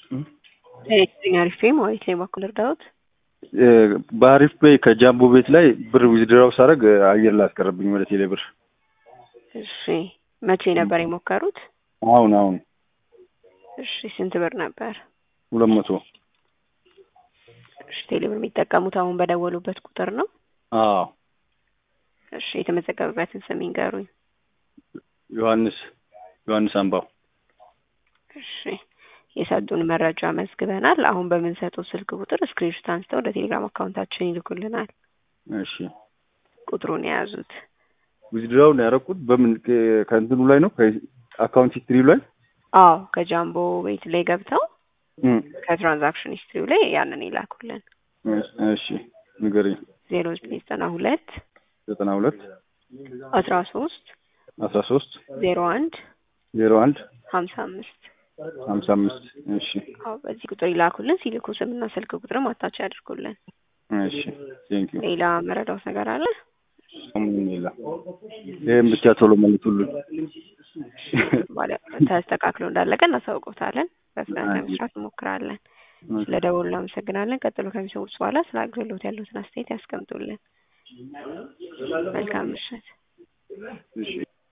ጤና አሪፍ ማለት ነው። በኩል እርዳዎት በአሪፍ ፔይ ከጃምቦ ቤት ላይ ብር ዊዝድራው ሳደርግ አየር ላይ አስቀረብኝ ወደ ቴሌ ብር። እሺ መቼ ነበር የሞከሩት? አሁን አሁን እሺ ስንት ብር ነበር? ሁለት መቶ እሺ ቴሌ ብር የሚጠቀሙት አሁን በደወሉበት ቁጥር ነው? አዎ እሺ የተመዘገበበትን ስም ይንገሩኝ። ዮሐንስ ዮሐንስ አምባው እሺ የሰጡን መረጃ መዝግበናል። አሁን በምንሰጠው ስልክ ቁጥር ስክሪንሾት አንስተው ወደ ቴሌግራም አካውንታችን ይልኩልናል። እሺ ቁጥሩን የያዙት ዊዝድራው ነው ያደረኩት። በምን ከ- ከእንትኑ ላይ ነው ከአካውንት ሂስትሪው ላይ አዎ ከጃምቦ ቤት ላይ ገብተው እም፣ ከትራንዛክሽን ሂስትሪው ላይ ያንን ይላኩልን። እሺ ንገረኝ። ዜሮ ዘጠኝ ዘጠና ሁለት ዘጠና ሁለት አስራ ሶስት አስራ ሶስት ዜሮ አንድ ዜሮ አንድ ሀምሳ አምስት ሀምሳ አምስት እሺ አዎ በዚህ ቁጥር ይላኩልን። ሲልኩ ስምና ስልክ ቁጥርም አታች ያድርጉልን። እሺ ቴንክ ዩ ሌላ መረዳውት ነገር አለ? ምንም ሌላ ይህም ብቻ ቶሎ መልሱልን። ባለ ተስተካክሎ እንዳለቀ እናሳውቆታለን። በፍጥነት ለመስራት እንሞክራለን። ስለደወሉ እናመሰግናለን። ቀጥሎ ከሚሰሙት በኋላ ስለ አገልግሎት ያሉትን አስተያየት ያስቀምጡልን። መልካም ምሽት። እሺ